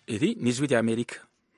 iri ni ijwi rya amerika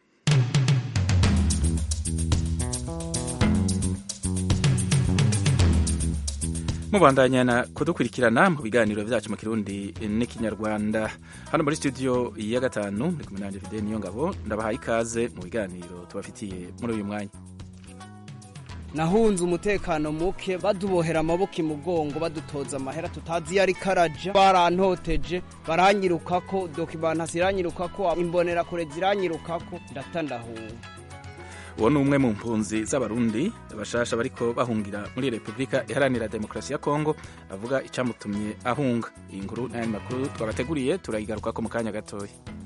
mubandanya kudukurikirana mu biganiro byacu mu kirundi n'ikinyarwanda hano muri studio ya gatanu ndi kumwe nanjye fidele niyo ngabo ndabahaye ikaze mu biganiro tubafitiye muri uyu mwanya nahunze umutekano muke badubohera amaboko imugongo badutoza amahera tutazi iyo ari karaja barantoteje baranyirukako dokimanta ziranyirukako imbonerakure ziranyirukako ndatandahunga uwo ni umwe mu mpunzi z'abarundi bashasha bariko bahungira muri repubulika iharanira demokarasi ya kongo avuga icyamutumye ahunga iyi nkuru n'ayandi makuru twabateguriye turayigarukako mu kanya gatoya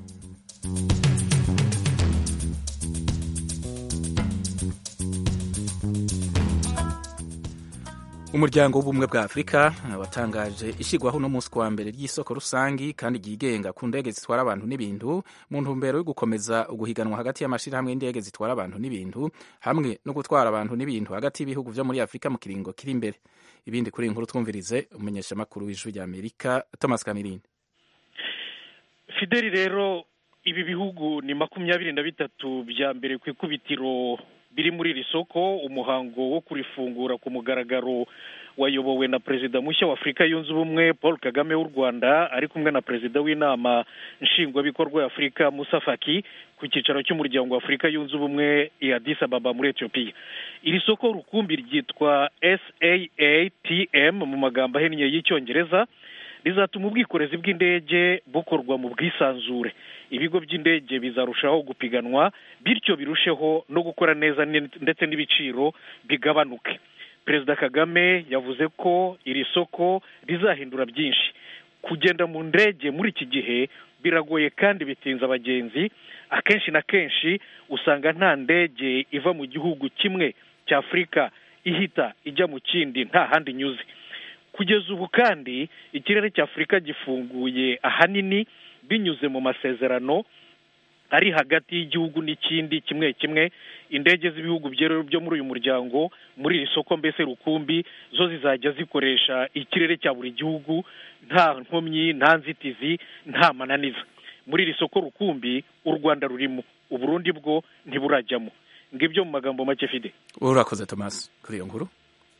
umuryango w'ubumwe bwa afurika watangaje ishyirwaho uno munsi wa mbere ry'isoko rusangi kandi ryigenga ku ndege zitwara abantu n'ibintu mu ntumbero yo gukomeza uguhiganwa hagati y'amashyirahamwe y'indege zitwara abantu n'ibintu hamwe no gutwara abantu n'ibintu hagati y'ibihugu byo muri afurika mu kiringo kiri imbere ibindi kuri iyi nkuru twumvirize umumenyeshamakuru w'ijwi rya amerika thomas kamirindi fideli rero ibi bihugu ni makumyabiri na bitatu bya mbere ku ikubitiro biri muri iri soko umuhango wo kurifungura ku mugaragaro wayobowe na perezida mushya wa afurika yunze ubumwe paul kagame w'u rwanda ari kumwe na perezida w'inama nshingwabikorwa ya afurika musa faki ku cyicaro cy'umuryango wa afurika yunze ubumwe i addis ababa muri etiyopiya iri soko rukumbi ryitwa saatm mu magambo ahinnye y'icyongereza rizatuma ubwikorezi bw'indege bukorwa mu bwisanzure ibigo by'indege bizarushaho gupiganwa bityo birusheho no gukora neza ndetse n'ibiciro bigabanuke perezida kagame yavuze ko iri soko rizahindura byinshi kugenda mu ndege muri iki gihe biragoye kandi bitinza abagenzi akenshi na kenshi usanga nta ndege iva mu gihugu kimwe cya afurika ihita ijya mu kindi nta handi inyuze kugeza ubu kandi ikirere cya afurika gifunguye ahanini binyuze mu masezerano ari hagati y'igihugu n'ikindi kimwe kimwe indege z'ibihugu byo muri uyu muryango muri iri soko mbese rukumbi zo zizajya zikoresha ikirere cya buri gihugu nta nkomyi nta nzitizi nta mananiza muri iri soko rukumbi u rwanda rurimo uburundi bwo ntiburajyamo ngibyo mu magambo make fide urakoze thomas kuri iyo nkuru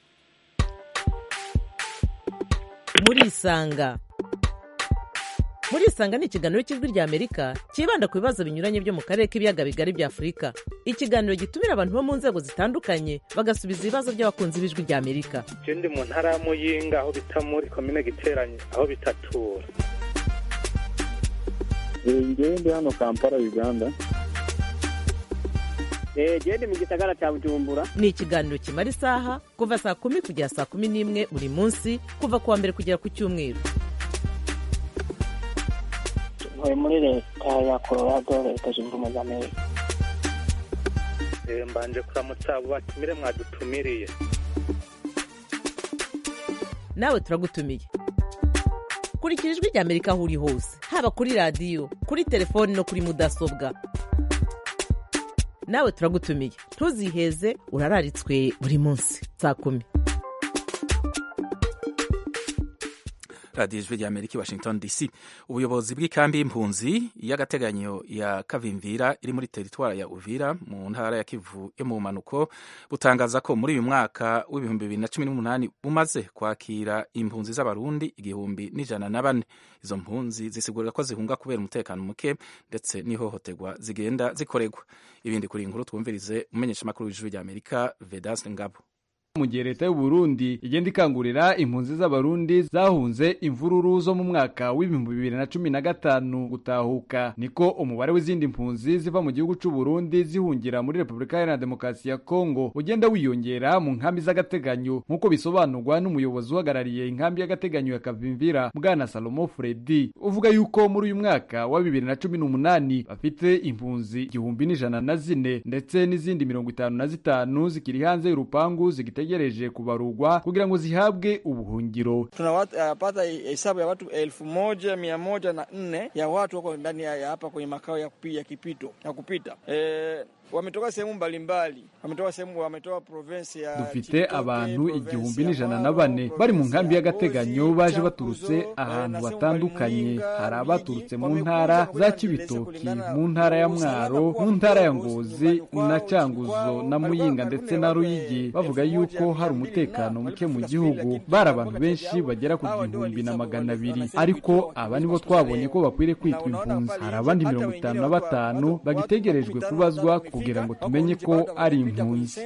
murisanga murisanga ni ikiganiro cy'ijwi rya amerika cyibanda ku bibazo binyuranye byo mu karere k'ibiyaga bigari bya afurika ikiganiro gitumira abantu bo mu nzego zitandukanye bagasubiza ibibazo by'abakunzi b'ijwi rya amerika ndi mu ntara ya muyinga aho bita muri komine giteranye aho bitatura ngewe ndi hano kampala uganda gende mu gisagara cya bujumbura ni ikiganiro kimara isaha kuva saa kumi kugera saa kumi n'imwe buri munsi kuva ku wa mbere kugera ku cyumweru ntuye muri leta ya colorado leta zunze ubumwe za amerika mbanje kuramutsa abo batumire mwadutumiriye nawe turagutumiye kurikira ijwi rya amerika aho uri hose haba kuri radiyo kuri telefoni no kuri mudasobwa nawe turagutumiye ntuziheze urararitswe buri munsi saa kumi radiyo ijwi rya amerika i washington dc ubuyobozi bw'ikambi y'impunzi y'agateganyo ya kavimvira iri muri teritwari ya uvira mu ntara ya kivu yo mu mpanuko butangaza ko muri uyu mwaka w'ibihumbi bibiri na cumi n'umunani bumaze kwakira impunzi z'abarundi igihumbi n'ijana na bane izo mpunzi zisigurira ko zihunga kubera umutekano muke ndetse n'ihohoterwa zigenda zikorerwa ibindi kuri inkuru twumvirize umumenyeshamakuru w'ijwi rya amerika vedaste ngabo mu gihe leta y'u Burundi igenda ikangurira impunzi z'abarundi zahunze imvururu zo mu mwaka w'ibihumbi bibiri na cumi na gatanu gutahuka niko umubare w'izindi mpunzi ziva mu gihugu c'u Burundi zihungira muri Repubulika Iharanira Demokarasi ya Kongo ugenda wiyongera mu nkambi z'agateganyo nk'uko bisobanurwa n'umuyobozi uhagarariye inkambi y'agateganyo ya Kavimvira Bwana Salomo Fredi uvuga yuko muri uyu mwaka wa bibiri na cumi n'umunani bafite impunzi igihumbi n'ijana na zine ndetse n'izindi mirongo itanu na zitanu zikiri hanze y'urupangu zigite zitegereje kubarugwa kugira ngo zihabwe ubuhungiro. Tunapata hesabu ya watu elfu moja mia moja na nne ya watu wako ndani ya hapa kwenye makao ya, ya kipito ya kupita e, wametoka sehemu mbalimbali, wametoka sehemu, wametoka province ya dufite abantu igihumbi n'ijana na bane bari mu nkambi y'agateganyo baje baturutse ahantu hatandukanye hari abaturutse mu ntara za kibitoki mu ntara ya mwaro mu ntara ya ngozi na canguzo na muyinga ndetse na ruyigi bavuga yuko hari umutekano muke mu gihugu bari abantu benshi bagera ku gihumbi na magana abiri ariko aba nibo twabonye ko bakwiriye kwitwa impunzi hari abandi mirongo itanu na batanu bagitegerejwe kubazwa kugira ngo tumenye ko ari impunzi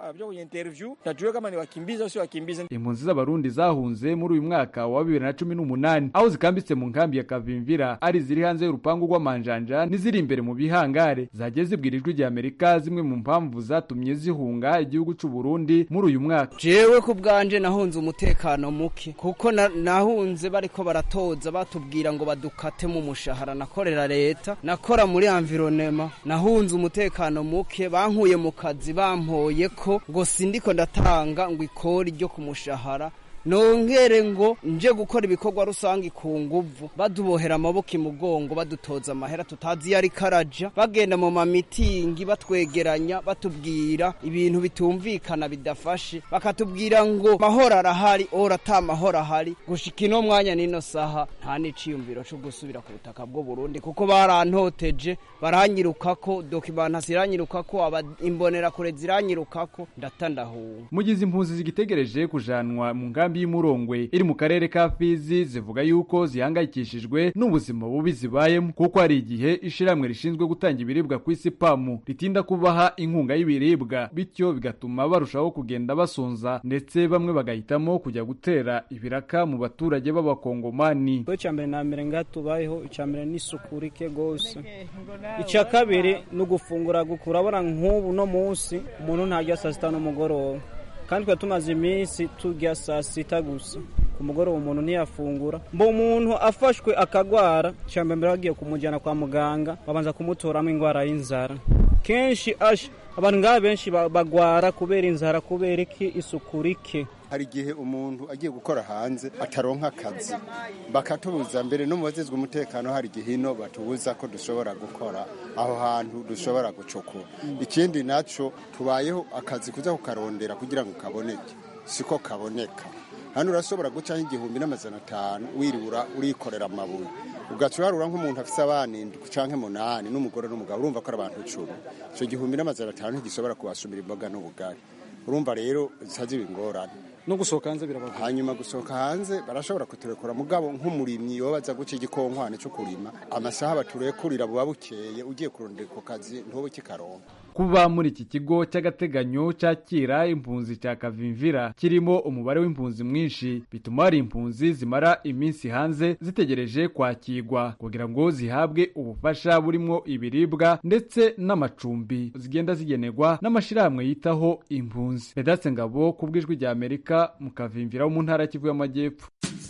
impunzi z'abarundi zahunze muri uyu mwaka wa bibiri na cumi n'umunani aho zikambitse mu nkambi ya kavimvira ari ziri hanze y'urupangu rw'amanjanja n'iziri imbere mu bihangare zagiye zibwira ijwi rya amerika zimwe mu mpamvu zatumye zihunga igihugu cy'u Burundi muri uyu mwaka jewe ku bwanje nahunze umutekano muke kuko na- nahunze bariko baratoza batubwira ngo badukate mu mushahara nakorera leta nakora muri environnement nahunze umutekano muke bankuye mu kazi bampoye ko ngo sindiko ndatanga ngo ikori ryo ku mushahara nongere ngo nje gukora ibikorwa rusange ku nguvu badubohera amaboko imugongo badutoza amahera tutazi iyo ariko araja bagenda mu mamitingi batwegeranya batubwira ibintu bitumvikana bidafashe bakatubwira ngo mahoro arahari ora ata mahoro ahari gushika ino mwanya n'ino saha nta n'iciyumviro co gusubira ku butaka bw'u Burundi kuko barantoteje baranyirukako dokimanta ziranyirukako aba imbonerakure ziranyirukako ndata ndahunga mugize impunzi zigitegereje kujanwa mu nkambi y'umurongwe iri mu karere ka fizi zivuga yuko zihangayikishijwe n'ubuzima bubi zibayemo kuko hari igihe ishiramwe rishinzwe gutanga ibiribwa ku isi pamu ritinda kubaha inkunga y'ibiribwa bityo bigatuma barushaho kugenda basonza ndetse bamwe bagahitamo kujya gutera ibiraka mu baturage b'abakongomani icya mbere na mbere ngaha tubayeho icya mbere ni isuku rike rwose icya kabiri ni ugufungura gukura urabona nk'ubu no munsi umuntu ntarya saa sita n'umugoroba kandi twari tumaze iminsi turya saa sita gusa ku mugoroba umuntu ntiyafungura mbo umuntu afashwe akagwara icya mbere mbere bagiye kumujyana kwa muganga babanza kumutoramo indwara y'inzara kenshi asha abantu ngaha benshi ba- bagwara kubera inzara kubera iki isuku rike hari igihe umuntu agiye gukora hanze ataronka akazi bakatubuza mbere no mu bazizwe umutekano hari igihe ino batubuza ko dushobora gukora aho hantu dushobora gucukura ikindi naco tubayeho akazi kuza kukarondera kugira ngo kaboneke siko kaboneka hano urashobora gucaho igihumbi n'amajana atanu wiribura urikorera amabuye ugaca uharura nk'umuntu afise abana indwi canke munani n'umugore n'umugabo urumva ko ari abantu icumi ico gihumbi n'amajana atanu ntigishobora kubasumira imboga n'ubugari urumva rero zica ingorane no gusohoka hanze birabagora hanyuma gusohoka hanze barashobora kuturekura mugabo nk'umurimyi yoba aza guca igikonkwane cyo kurima amasaha baturekurira buba bukeye ugiye kurondera ako kazi ntube ukikaronka kuba muri iki kigo cy'agateganyo cyakira impunzi cya kavimvira kirimo umubare w'impunzi mwinshi bituma hari impunzi zimara iminsi hanze zitegereje kwakirwa kugira ngo zihabwe ubufasha burimo ibiribwa ndetse n'amacumbi zigenda zigenerwa n'amashyirahamwe yitaho impunzi redatse ngabo ku bw'ijwi rya amerika mu kavimvira wo mu ntara ya kivu y'amajyepfo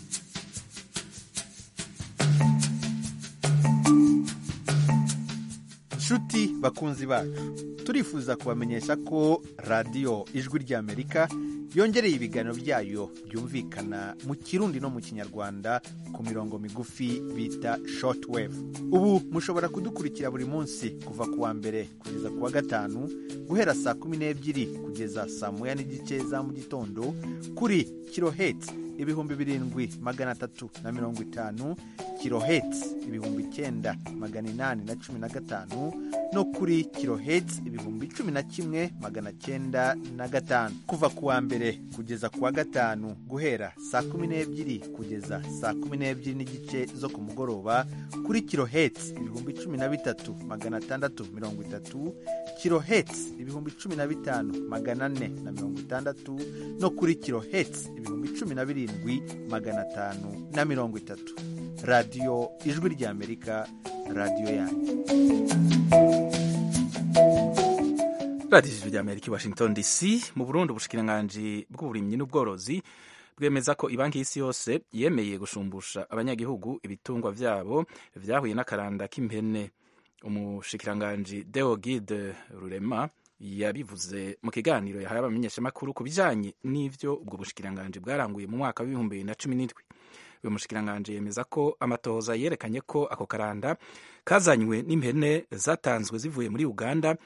nshuti bakunzi bacu turifuza kubamenyesha ko radiyo ijwi ry'amerika yongereye ibiganiro byayo byumvikana mu kirundi no mu kinyarwanda ku mirongo migufi bita shortwave ubu mushobora kudukurikira buri munsi kuva ku wa mbere kugeza ku wa gatanu guhera saa kumi n'ebyiri kugeza saa moya n'igice za mu gitondo kuri kiloheti ibihumbi birindwi magana atatu na mirongo itanu kiloheti ibihumbi icyenda magana inani na cumi na gatanu no kuri kiloheti ibihumbi cumi na kimwe magana cyenda na gatanu kuva ku wa mbere kugeza ku wa gatanu guhera saa kumi n'ebyiri kugeza saa kumi n'ebyiri n'igice zo ku mugoroba kuri kiloheti ibihumbi cumi na bitatu magana atandatu mirongo itatu kiloheti ibihumbi cumi na bitanu magana ane na mirongo itandatu no kuri kiloheti ibihumbi cumi na birindwi magana atanu na mirongo itatu radiyo ijwi ry'amerika radiyo yanyu radiyo ijwi ry'amerika i washington dc mu burundi ubushikiranganji bw'uburimyi n'ubworozi bwemeza ko ibanki y'isi yose yemeye gushumbusha abanyagihugu ibitungwa vyabo vyahuye n'akaranda k'impene umushikiranganji deogide rurema yabivuze mu kiganiro yahaye abamenyeshamakuru ku bijanye n'ivyo ubwo bushikiranganji bwaranguye mu mwaka w'ibihumbi bibiri na cumi n'indwi uyu mushikiranganji yemeza ko amatohoza yerekanye ko ako karanda kazanywe n'impene zatanzwe zivuye muri uganda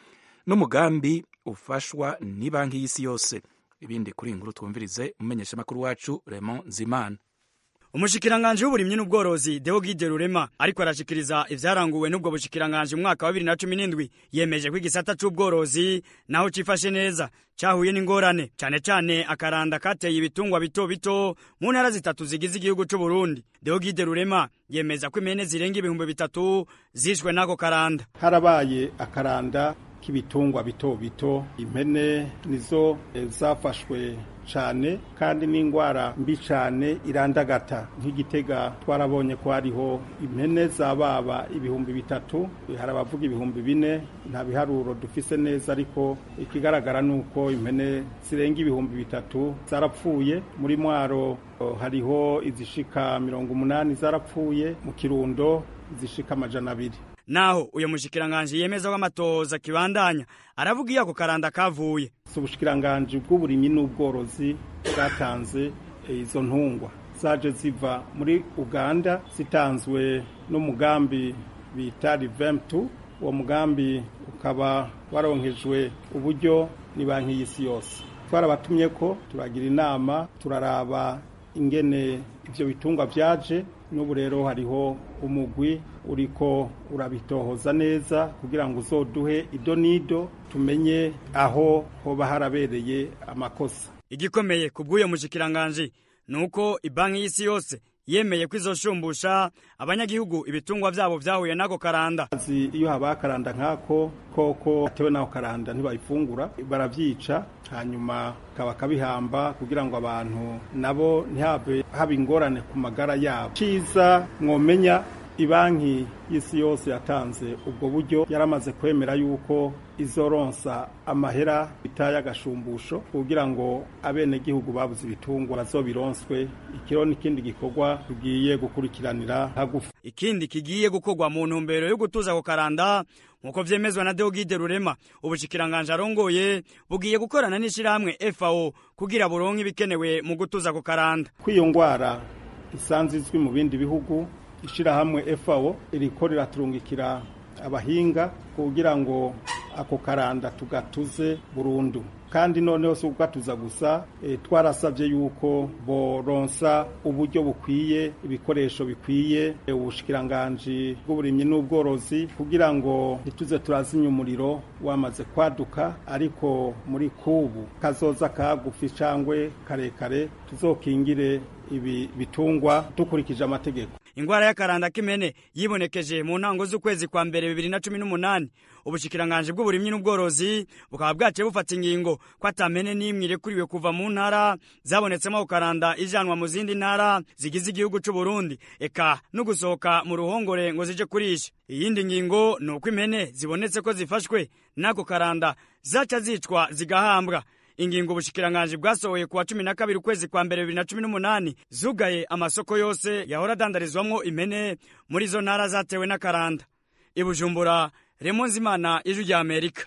n'umugambi ufashwa ni banki y'isi yose ibindi kuri iyi nkuru twumvirize umumenyeshamakuru wacu Raymond Zimana umushikiranganji w'uburimyi n'ubworozi Deogide Rurema ariko arashikiriza ivyaranguwe n'ubwo bushikiranganji mu mwaka wa 2017 yemeje ko igisata c'ubworozi naho cifashe neza cahuye n'ingorane cane cane akaranda kateye ibitungwa bito bito mu ntara zitatu zigize igihugu c'u Burundi Deogide Rurema yemeza ko impene zirenga ibihumbi bitatu zishwe n'ako karanda harabaye akaranda k'ibitungwa bito bito impene nizo zafashwe cyane kandi n'indwara mbi cyane irandagata nk'igitega twarabonye ko hariho impene zababa ibihumbi bitatu hari abavuga ibihumbi bine nta biharuro dufise neza ariko ikigaragara ni uko impene zirenga ibihumbi bitatu zarapfuye muri mwaro hariho izishika mirongo umunani zarapfuye mu kirundo izishika amajana abiri naho uyo mushikiranganje yemeza ko amatoza kibandanya aravuga iyo ako karanda kavuye si ubushikiranganje bw'uburimyi n'ubworozi bwatanze izo ntungwa zaje ziva muri uganda zitanzwe n'umugambi bita rivemtu uwo mugambi ukaba waronkejwe uburyo ni banki y'isi yose twarabatumye ko turagira inama turaraba ingene ivyo bitungwa vyaje n'ubu rero hariho umugwi uriko urabitohoza neza kugira ngo uzoduhe ido n'ido tumenye aho hoba harabereye amakosa igikomeye ku bw'uyo mushikiranganje ni uko ibanki y'isi yose yemeye ko izoshumbusha abanyagihugu ibitungwa vyabo vyahuye n'ako karanda iyo habaye akaranda nk'ako koko atewe n'ako karanda ntibayifungura baravyica hanyuma kaba kabihamba kugira ngo abantu nabo ntihave haba ingorane ku magara yabo ciza mwomenya ibanki y'isi yose yatanze ubwo buryo yaramaze kwemera yuko izoronsa amahera bitaye agashumbusho kugira ngo abenegihugu babuze ibitungwa bazobironswe ikiro n'ikindi gikorwa tugiye gukurikiranira hagufi ikindi kigiye gukorwa mu ntumbero yo gutuza ako karanda nk'uko vyemezwa na Deogide Rurema ubushikiranganje arongoye bugiye gukorana n'ishirahamwe FAO kugira buronke ibikenewe mu gutuza ako karanda kw'iyo ngwara isanzwe izwi mu bindi bihugu ishirahamwe FAO iriko riraturungikira abahinga kugira ngo ako karanda tugatuze burundu kandi noneho si ukugatuza gusa e, twarasabye yuko boronsa uburyo bukwiye ibikoresho bikwiye e, ubushikiranganji bw'uburimyi n'ubworozi kugira ngo ntituze turazimya umuriro wamaze kwaduka ariko muri kubu kazoza kagufi cangwe karekare tuzokingire ibi bitungwa dukurikije amategeko ingwara y'akaranda k'imene yibonekeje mu ntango z'ukwezi kwa mbere bibiri na cumi n'umunani ubushikiranganje bw'uburimyi n'ubworozi bukaba bwaciye bufata ingingo ko atamene n'imwe irekuriwe kuva mu ntara zabonetsemo ako karanda ijanwa mu zindi ntara zigize igihugu c'u Burundi eka no gusohoka mu ruhongore ngo zije kurisha iyindi ngingo ni uko impene zibonetse ko zifashwe n'ako karanda zaca zicwa zigahambwa ingingo ubushikiranganje bwasohoye kuwa cumi na kabiri ukwezi kwa mbere bibiri na cumi n'umunani zugaye amasoko yose yahora adandarizwamwo impene muri izo ntara zatewe n'akaranda ibujumbura remo nzimana ijwi rya amerika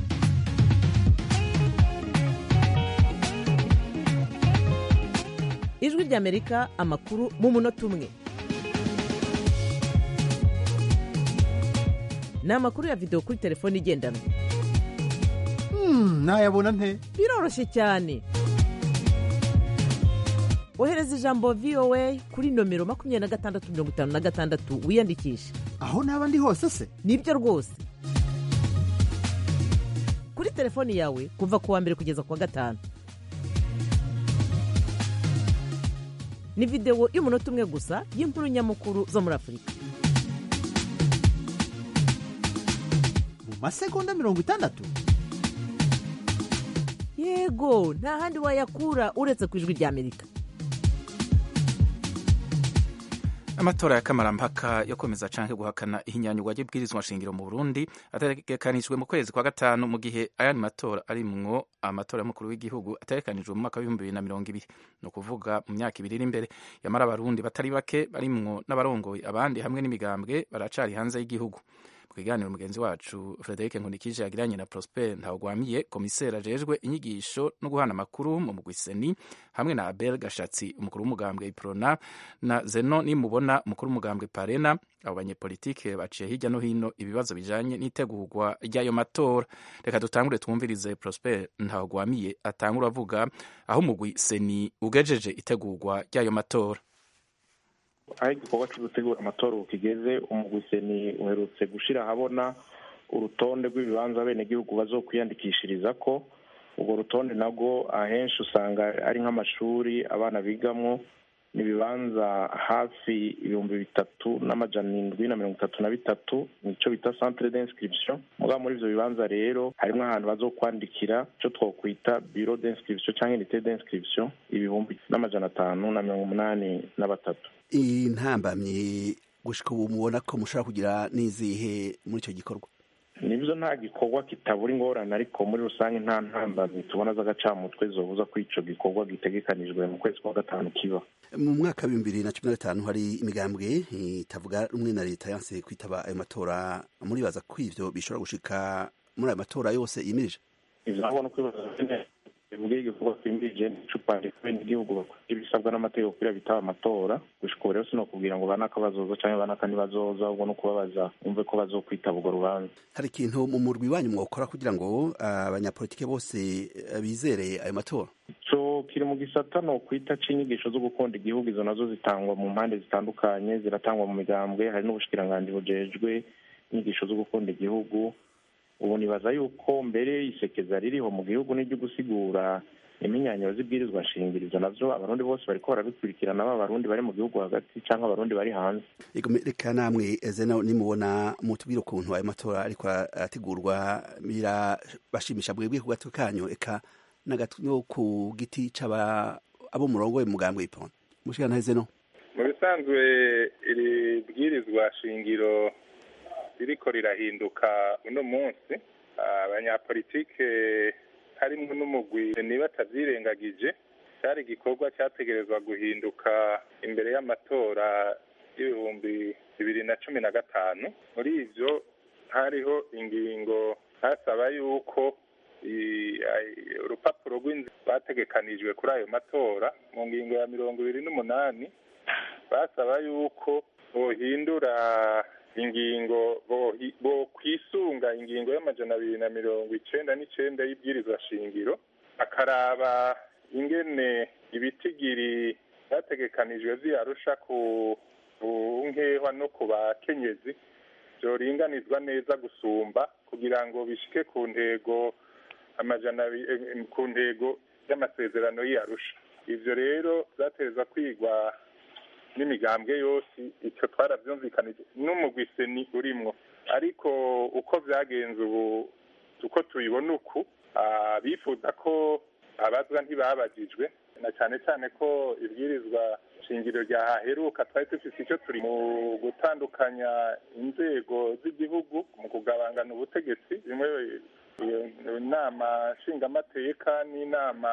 ijwi rya amerika amakuru mu munota umwe ni amakuru ya videwo kuri telefone igendanwa nayabona nte biroroshye cyane ohereza ijambo voa kuri nomero makumyabiri na gatandatu mirongo itanu na gatandatu wiyandikishe aho naba ndi hose se nibyo rwose kuri telefoni yawe kuva ku wa mbere kugeza ku wa gatanu ni videwo y'umunota umwe gusa y'inkuru nyamukuru zo muri afurika mu masegonda mirongo itandatu yego nta handi wayakura uretse ku ijwi rya amerika amatora ya kamarampaka yo kwemeza canke guhakana ihinyanyurwa ry'ibwirizwa nshingiro mu burundi ategekanijwe mu kwezi kwa gatanu mu gihe ayandi matora arimwo amatora y'umukuru w'igihugu ategekanijwe mu mwaka w'ibihumbi bibiri na mirongo ibiri ni ukuvuga mu myaka ibiri iri imbere yamara abarundi batari bake barimwo n'abarongoye abandi hamwe n'imigambwe baracari hanze y'igihugu mu kiganiro mugenzi wacu frederic nkunikije yagiranye na prosper ntawugwamiye komiseri ajejwe inyigisho no guhana amakuru mu mugwiseni hamwe na abel gashatsi umukuru w'umugambwe iprona na zeno nimubona umukuru w'umugambwe parena abo banyepolitike baciye hirya no hino ibibazo bijanye n'itegurwa ry'ayo matora reka dutangure twumvirize prosper ntawugwamiye atangura avuga aho umugwi seni ugejeje itegurwa ry'ayo matora aho igikorwa cyo gutegura amatora ubu kigeze umugwiseni uherutse gushyira ahabona urutonde rw'ibibanza abenegihugu bazokwiyandikishiriza ko urwo rutonde nabwo ahenshi usanga ari nk'amashuri abana bigamo ni ibibanza hafi ibihumbi bitatu n'amajana indwi na mirongo itatu na bitatu nicyo bita centre d'inscription mugabo muri ivyo bibanza rero harimo ahantu bazokwandikira icyo twokwita bureau d'inscription cyangwa unité d'inscription ibihumbi n'amajana atanu na mirongo umunani na batatu intambamyi gushika ubu mubona ko mushobora kugira n'izihe muri icyo gikorwa nibyo nta gikorwa kitabura ingorane ariko muri rusange nta ntambamyi tubona z'agacamutwe zobuza ko ico gikorwa gitegekanijwe mu kwezi kwa gatanu kiba mu mwaka w'ibihumbi bibiri na cumi na gatanu hari imigambwe itavuga rumwe na leta yanse kwitaba ayo matora muribaza ko ivyo bishobora gushika muri ayo matora yose yimirije ivyo nabona kwibaza bivuga igikorwa twimirije n'icupa rifite igihugu bakora ibisabwa n'amategeko kugira bitaba amatora gushika ubu rero sinokubwira ngo banaka bazoza canke banaka ntibazoza ubwo no kubabaza umve ko bazokwitaba urwo rubanza hari ikintu mu murwi wanyu mwokora kugira ngo abanyapolitike bose bizere ayo matora ico kiri mu gisata no kwita c'inyigisho zo gukunda igihugu izo nazo zitangwa mu mpande zitandukanye ziratangwa mu migambwe hari n'ubushikiranganji bujejwe inyigisho zo gukunda igihugu ubu nibaza yuko mbere isekeza ririho mu gihugu n'iryo gusigura iminyanyiro z'ibwirizwa nshingirizo navyo abarundi bose bariko barabikurikirana baba abarundi bari mu gihugu hagati canke abarundi bari hanze reka namwe zena nimubona mutubwire ukuntu ayo matora ariko arategurwa birabashimisha mwebwe ku gatwe kanyu eka no ku giti c'aba abo murongo we mugambwe ipona mushikana zeno mu bisanzwe iri bwirizwa shingiro ririko rirahinduka uno munsi abanyapolitike harimwo n'umugwi niba atavyirengagije cari igikorwa cyategerezwa guhinduka imbere y'amatora y'ibihumbi bibiri na cumi na gatanu muri ivyo hariho ingingo hasaba yuko urupapuro rw'inzu bategekanijwe kuri ayo matora mu ngingo ya mirongo ibiri n'umunani basaba yuko bohindura ingingo bo kwisunga ingingo y'amajana abiri na mirongo icenda n'icenda y'ibwirizwa shingiro akaraba ingene ibitigiri byategekanijwe vyarusha ku nkehwa no ku bakenyezi vyoringanizwa neza gusumba kugira ngo bishike ku ntego amajana ku ntego y'amasezerano y'arusha ivyo rero vyateza kwigwa n'imigambwe yose icyo twarabyumvikanije n'umugwiseni urimwo ariko uko byagenze ubu uko tubibona uku bifuza ko abazwa ntibabagijwe na cyane cyane ko ibwirizwa shingiro ryahaheruka twari dufite icyo turi mu gutandukanya inzego z'igihugu mu kugabangana ubutegetsi bimwe inama nshingamateka n'inama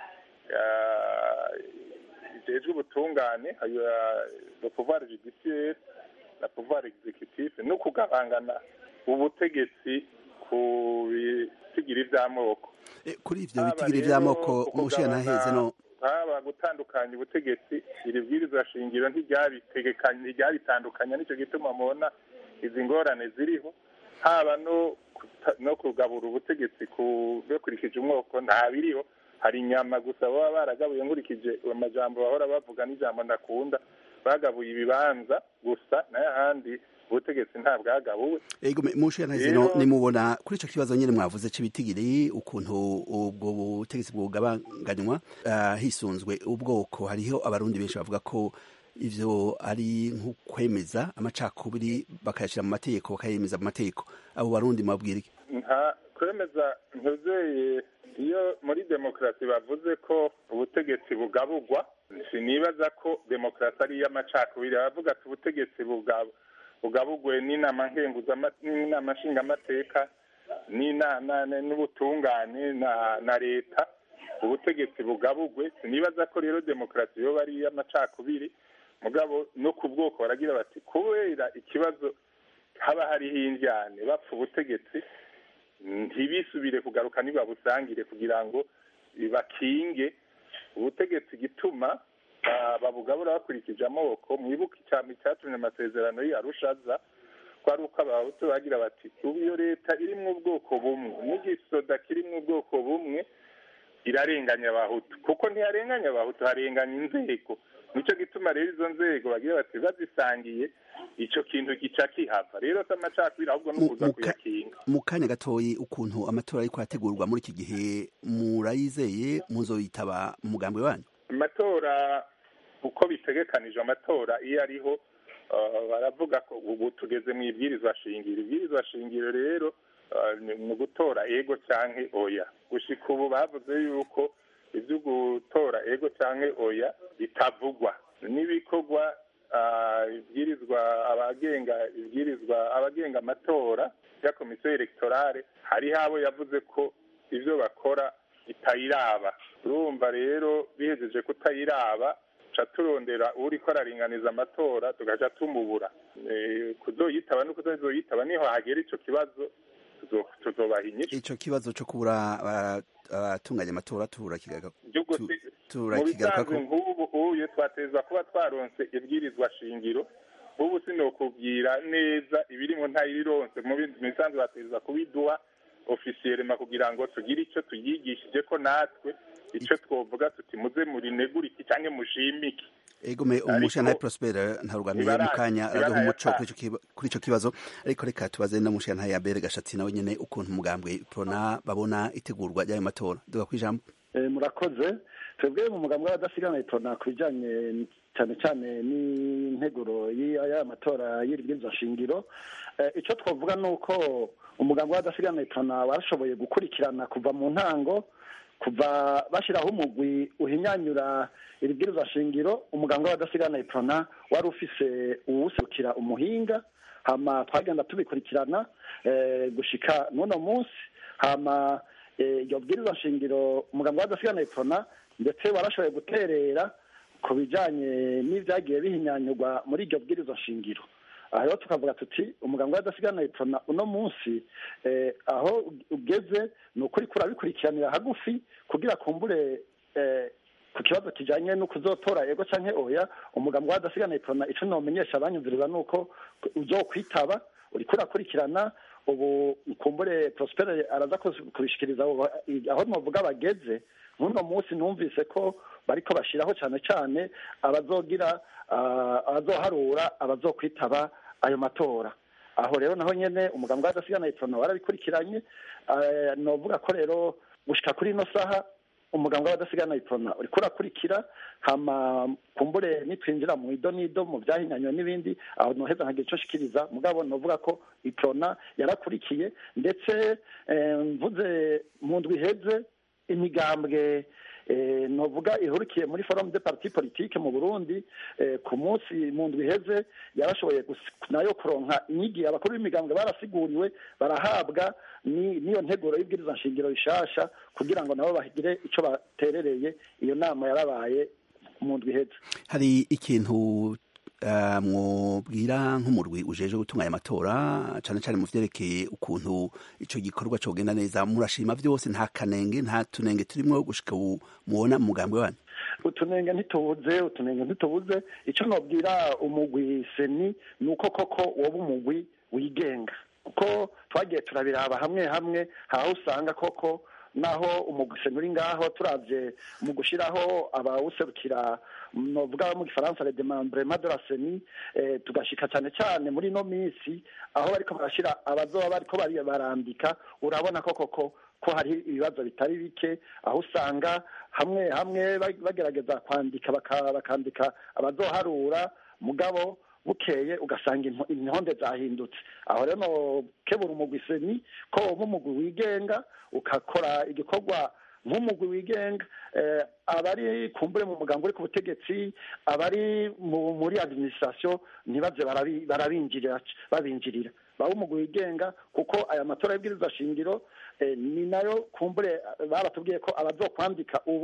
ijejwe ubutungane le pouvoir judiciaire na pouvoir executif no kugabangana ubutegetsi ku bitigiri vy'amoko kuri ivyo bitigiri vy'amoko mushiya ntaheze no haba gutandukanya ubutegetsi iri bwirizwa shingiro ntiryabitegekanya ntiryabitandukanya nico gituma mubona izi ngorane ziriho haba no no kugabura ubutegetsi bakurikije umwoko nta biriho hari inyama gusa baba baragabuye nkurikije amajambo bahora bavuga n'ijambo ndakunda bagabuye ibibanza gusa nayo ahandi ubutegetsi nta bwagabuwe ego mushe ntazino nimubona kuri ico kibazo nyene mwavuze c'ibitigiri ukuntu ubwo butegetsi bwugabanganywa uh, hisunzwe ubwoko hariho abarundi benshi bavuga ko ivyo ari nk'ukwemeza amacakubiri bakayashira mu mategeko bakayemeza mu mategeko abo barundi mabwira iki nta kwemeza ntuzeye iyo muri demokarasi bavuze ko ubutegetsi bugabugwa sinibaza ko demokarasi ari iy'amacakubiri bavuga ati ubutegetsi bugabugwe n'inama n'inama nshingamateka n'ubutungane na leta ubutegetsi bugabugwe sinibaza ko rero demokarasi yoba ari iy'amacakubiri mugabo no ku bwoko baragira bati kubera ikibazo haba hariho indyane bapfa ubutegetsi ntibisubire kugaruka ntibabusangire kugira ngo bakinge ubutegetsi gituma babugabura bakurikije amoko mwibuke icyama icyatumye amasezerano y'arushaza ko ari uko abahutu bagira bati ubu iyo leta iri mu bwoko bumwe n'igisoda kiri mu bwoko bumwe irarenganya abahutu kuko ntiharenganya abahutu harenganya inzego nicyo gituma rero izo nzego bagira bati bazisangiye icyo kintu gica kihava rero si amacakubiri ahubwo ni ukuza kuyakinga mu kanya gatoyi ukuntu amatora ariko arategurwa muri iki gihe murayizeye muzoyitaba umugambi wanyu amatora uko bitegekanije amatora iyo ariho baravuga ko ubu tugeze mu ibwirizwa shingiro ibwirizwa shingiro rero ni ugutora ego cyangwa oya gushyika ubu bavuze yuko ibyo gutora ego cyangwa oya bitavugwa n'ibikorwa ibwirizwa abagenga ibwirizwa abagenga amatora ya komisiyo elegtorale hariho abo yavuze ko ibyo bakora bitayiraba urumva rero bihejeje kutayiraba tuca turondera uri ko araringaniza amatora tugaca tumubura kuzoyitaba no kutazoyitaba niho hagera icyo kibazo tuzobaha inyishu icyo kibazo cyo kubura abatunganya amatora mu bisanzwe nk'ubu uye twateza kuba twaronse ibwirizwa shingiro ubu sinokubwira neza ibirimo ntayirironse mu bisanzwe bateza kubiduha ofisiyerema kugira ngo tugire icyo tuyigishije ko natwe icyo twovuga tuti muze murinegure iki cyangwa mushimike egome umushana Prosper ntarugamiye mu kanya araduha umuco kuri icyo kibazo ariko reka tubaze na mushana ya Bere Gashatsi nawe nyene ukuntu umugambwe Prona babona itegurwa ry'ayo matora duga kwijambo murakoze twebwe mu mugambwe w'abadasigana Prona kubijanye cyane cyane n'integuro y'aya matora y'iribwirizwa shingiro icyo twavuga ni uko umugambwe w'abadasigana Prona washoboye gukurikirana kuva mu ntango kuva bashyiraho umugwi uhinyanyura iribwirizwa shingiro umuganga w'abadasigana iprona wari ufise uwuserukira umuhinga hama twagenda tubikurikirana gushika n'uno munsi hama iryo bwirizwa shingiro umuganga w'abadasigana iprona ndetse warashoboye guterera ku bijyanye n'ibyagiye bihinyanyurwa muri iryo bwirizwa shingiro aha rero tukavuga tuti umuganga w'adasigana iprona uno munsi aho ugeze ni ukuri kurabikurikiranira hagufi kugira kumbure ku kibazo kijyanye no kuzotora ego cyangwa oya umuganga w'adasigana iprona icyo nomenyesha abanyumviriza ni uko uzo kwitaba uri kurakurikirana ubu kumbure prospere araza kubishikiriza aho navuga bageze nk'uno munsi numvise ko bariko bashyiraho cyane cyane abazogira abazoharura abazokwitaba ayo matora aho rero naho nyene umuganga w'adasigana iprona warabikurikiranye novuga ko rero gushika kuri ino saha umuganga w'adasigana iprona uriko urakurikira hama kumbure nitwinjira mu ido n'ido mu byahinyanywe n'ibindi aho noheza nkagira ico shikiriza mugabo novuga ko iprona yarakurikiye ndetse mvuze mu ndwi iheze imigambwe novuga ihurikiye muri forum de parti politique mu Burundi ku munsi mu ndwi iheze yarashoboye nayo kuronka inyigi abakuru b'imigambwe barasiguriwe barahabwa n'iyo nteguro y'ibwiriza nshingiro rishasha kugira ngo nabo bagire ico baterereye iyo nama yarabaye mu ndwi iheze hari ikintu mwubwira nk'umurwi ujeje gutunganya amatora cyane cyane mu vyerekeye ukuntu ico gikorwa cogenda neza murashima vyose nta kanenge nta tunenge turimwo gushika ubu mubona mu mugambwe wanyu utunenge ntitubuze utunenge ntitubuze ico nobwira umugwi seni ni uko koko woba umugwi wigenga kuko twagiye turabiraba hamwe hamwe aho usanga koko naho umuguseni uri ngaho turavye mu gushiraho abawuserukira novuga mu gifaransa le demembrement de la seni eh, tugashika cyane cyane muri no minsi aho bariko barashira abazoba bariko barandika urabona ko koko ko hari ibibazo bitari bike aho usanga hamwe hamwe bagerageza kwandika bakandika abazoharura mugabo bukeye ugasanga intonde zahindutse aho rero nokebura umugwi seni ko woba umugwi wigenga ukakora igikorwa nk'umugwi wigenga abari kumbure mu mugambo uri ku butegetsi abari muri administration ntibaze barabinjirira babinjirira baba umugwi wigenga kuko aya matora y'ibwiriza shingiro ni nayo kumbure baratubwiye ko abazokwandika ubu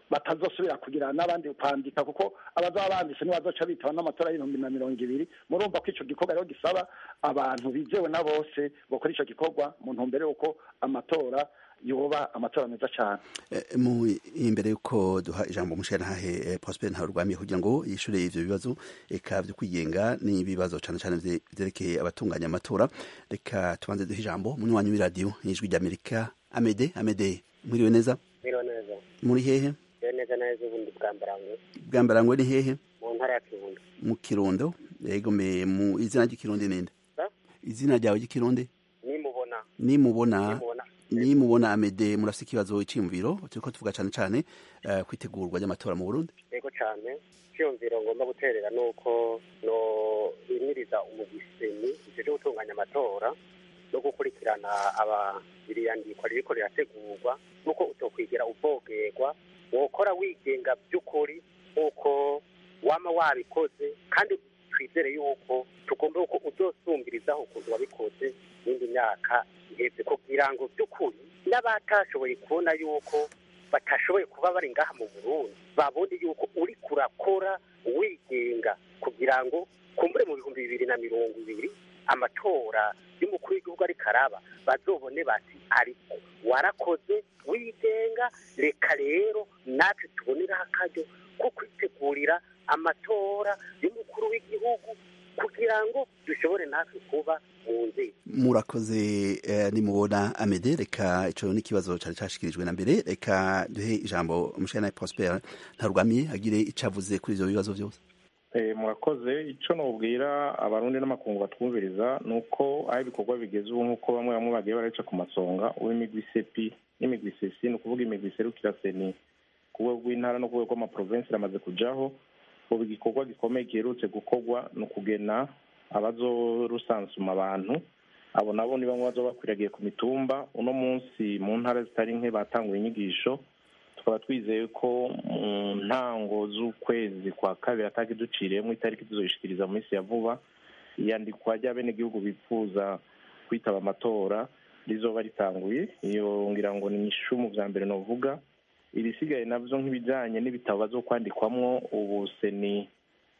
batazosubira kugira n'abandi kwandika kuko abazaba banditse ntibazoca bitaba n'amatora y'ibihumbi na mirongo ibiri murumva ko ico gikorwa rero gisaba abantu bizewe na bose bakora ico gikorwa mu ntumbero y'uko amatora yoba amatora meza cyane mu imbere y'uko duha ijambo umushyiranahahe eh, prosper ntarurwamiye kugira ngo yishure ivyo bibazo eka vyo kwigenga n'ibibazo cane cane vye- vyerekeye abatunganya amatora reka tubanze duhe ijambo munywanyi w'iradiyo ijwi ry'amerika amede amede mwiriwe neza Biro neza. muri hehe Biro neza neza ubundi bwambarangwe bwambarangwe ni hehe mu ntara ya Kirundo. mu kirundo yego me mu izina ry'ikirundi ninde Ha? izina ryawe ry'ikirundi Nimubona. nimubona Nimubona. nimubona amede murafise ikibazo c'imviro turiko tuvuga cane cane eh, kwitegurwa ry'amatora mu burundi Yego cyane. Cyumviro ngomba guterera nuko no imiriza umugiseni ije gutunganya amatora no gukurikirana aba iriyandikwa ririko rirategurwa nuko utokwigira uvogerwa wokora wigenga by'ukuri nk'uko wama wabikoze kandi twizere yuko tugomba yuko uzosumbirizaho ukuntu wabikoze n'indi myaka iheze kugira ngo by'ukuri n'abatashoboye kubona yuko batashoboye kuba bari ngaha mu burundi babone yuko uri kurakora wigenga kugira ngo kumbure mu bihumbi bibiri na mirongo ibiri amatora y'umukuru w'igihugu ariko araba bazobone bati ariko warakoze wigenga reka rero natwe tuboneraho akaryo ko kwitegurira amatora y'umukuru w'igihugu kugira ngo dushobore natwe kuba mu nzego murakoze eh, nimubona amede reka ico n'ikibazo cari cashikirijwe na mbere reka duhe ijambo umushana prosper ntarwamiye agire ico avuze kuri ivyo bibazo vyose Eh, murakoze icyo nubwira abarundi n'amakungu batwumviriza ni uko aho ibikorwa bigeze ubu nk'uko bamwe bamwe bagiye baraca ku masonga uw'imigwi sepi n'imigwi sesi ni ukuvuga imigwi iserukira seni ku rwego rw'intara no ku rwego rw'amaprovensi iramaze kujaho ubu igikorwa gikomeye giherutse gukorwa ni ukugena abazorusansuma abantu abo nabo ni bamwe bazoba bakwiragiye ku mitumba uno munsi mu ntara zitari nke batanguye inyigisho tukaba twizeye ko mu ntango z'ukwezi kwa kabiri ataki duciriyemo itariki tuzoyishikiriza mu minsi ya vuba iyandikwa ry'abenegihugu bifuza kwitaba amatora rizoba ritanguye iyo ngira ngo ni ishumu bya mbere novuga ibisigaye navyo nk'ibijanye n'ibitabo bazokwandikwamwo ubu seni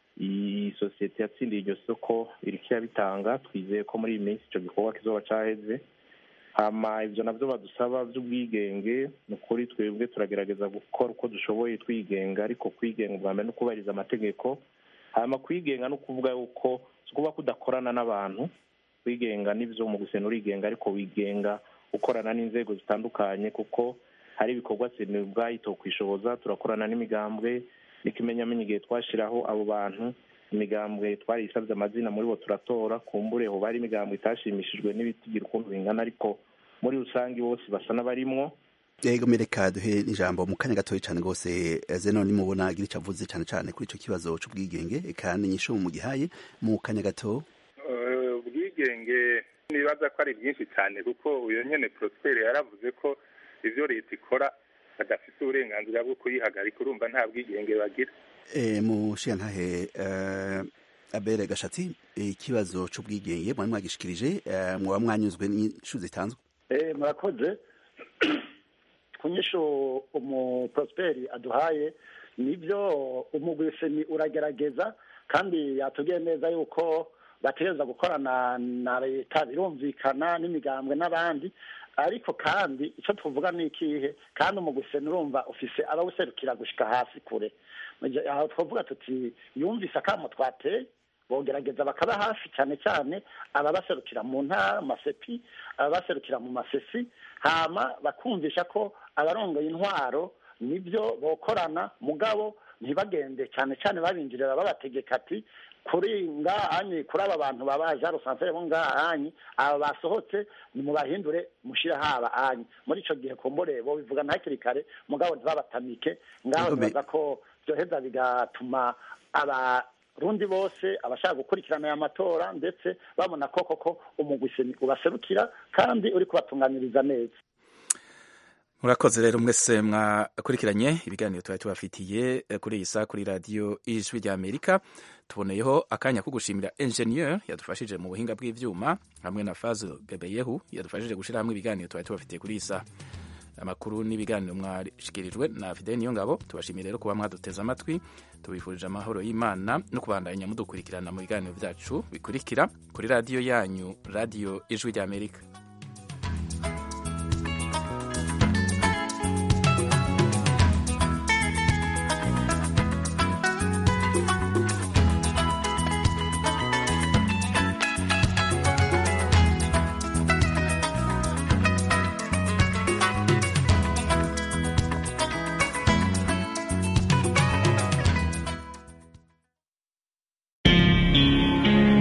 iyi sosiyete yatsindiye iryo soko iriko irabitanga twizeye ko muri iyi minsi ico gikorwa kizoba caheze hama ivyo navyo badusaba vy'ubwigenge ni ukuri twebwe turagerageza gukora uko dushoboye twigenga ariko kwigenga ubwa mbere no kubahiriza amategeko hama kwigenga no kuvuga yuko si ukuvuga ko udakorana n'abantu kwigenga n'ivyo mu gusena urigenga ariko wigenga ukorana n'inzego zitandukanye kuko hari ibikorwa seni ubwayo itokwishoboza turakorana n'imigambwe n'ikimenyamenyi igihe twashiraho abo bantu imigambwe twariyisabye amazina muri bo turatora kumbure ho bari imigambwe itashimishijwe n'ibitigira ukuntu bingana ariko muri rusange bose basa n'abarimwo yego mereka duhe ijambo mu kanya gatoya cane gose eh, zeno nimubona agira ico avuze cane cane kuri ico kibazo c'ubwigenge eka n'inyishu mu gihaye mu kanya gato Eh, ubwigenge nibaza ko ari byinshi cyane kuko uyu nyene prosperi yaravuze ko ivyo leta ikora badafite uburenganzira bwo kuyihagarika urumva nta bwigenge bagira eh, mushiyantahe eh, abere gashatsi ikibazo c'ubwigenge mwari mwagishikirije eh, mwoba mwanyuzwe n'inyishu zitanzwe Eh, murakoze ku nyishu umu prosperi aduhaye nibyo umugwiseni uragerageza kandi yatubwiye neza yuko bategereza gukorana na leta birumvikana n'imigambwe n'abandi ariko kandi icyo tuvuga ni ikihe kandi umugwiseni urumva ufise abawuserukira gushika hasi kure Mu gihe- aho twavuga tuti yumvise akamo twateye bogerageza bakaba hafi cyane cyane ababaserukira mu ntara mu masepi ababaserukira mu masesi hama bakumvisha ko abarongoye intwaro nibyo bokorana mugabo ntibagende cyane cyane babinjirira babategeka ati kuri ngahanyi kuri aba bantu babaje rusanzwe bo ngahanyi aba basohotse nimubahindure mushire haba hanyi muri ico gihe kumbure bo bivuga hakiri kare mugabo ntibabatamike ngaho Igome- nibaza ko byoheza bigatuma abarundi bose abashaka gukurikirana aya matora ndetse babona ko koko umugwiseni ubaserukira kandi uri kubatunganiriza neza murakoze rero mwese mwakurikiranye ibiganiro twari tubafitiye eh, kuri iyi saa kuri radiyo ijwi rya amerika tuboneyeho akanya ko gushimira enjeniyeri yadufashije mu buhinga bw'ivyuma hamwe na fazo bebeyehu yadufashije gushyira hamwe ibiganiro twari tubafitiye kuri iyi saa amakuru n'ibiganiro mwashikirijwe na fideli niyo ngabo tubashimiye rero kuba mwaduteze amatwi tubifurije amahoro y'imana no kubandanya mudukurikirana mu biganiro byacu bikurikira kuri radiyo yanyu radiyo ijwi ry'amerika